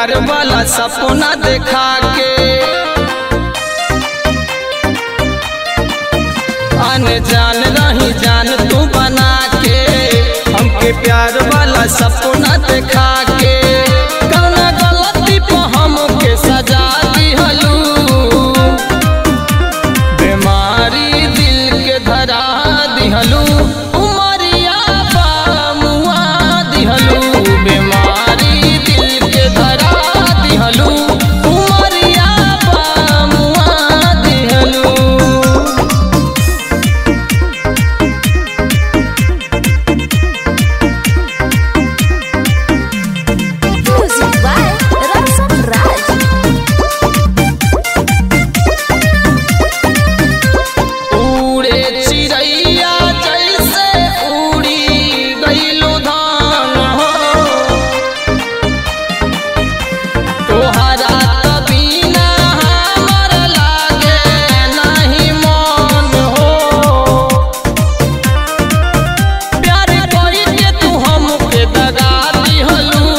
प्यार वाला सपना देखा के अनजान रही जान तू बना के हमके प्यार वाला सपना देखा के कौना गलती पे हमके सजा दिहलू बीमारी दिल के धरा दिहलू उमरिया बामुआ दिहलू बीमारी दिल के धरा दिहलू उमरिया बामुआ दिहलू Music by Ramson Raj. उड़े चिड़ैया जैसे उड़ी गईलो धान हो तोहरा तबीना हमर लागे नहीं मन हो प्यार कोई के तू हमके दगा दिहलू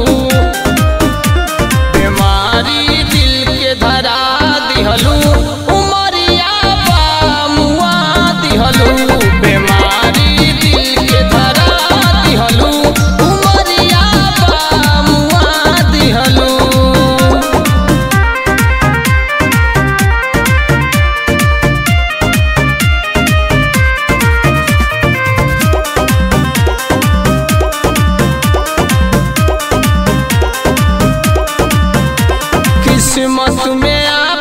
बीमारी दिल के धरा दिहलू उमरिया बामुआ दिहलू बीमारी दिल के धरा दिहलू उमरिया बामुआ दिहलू किस्मत में आ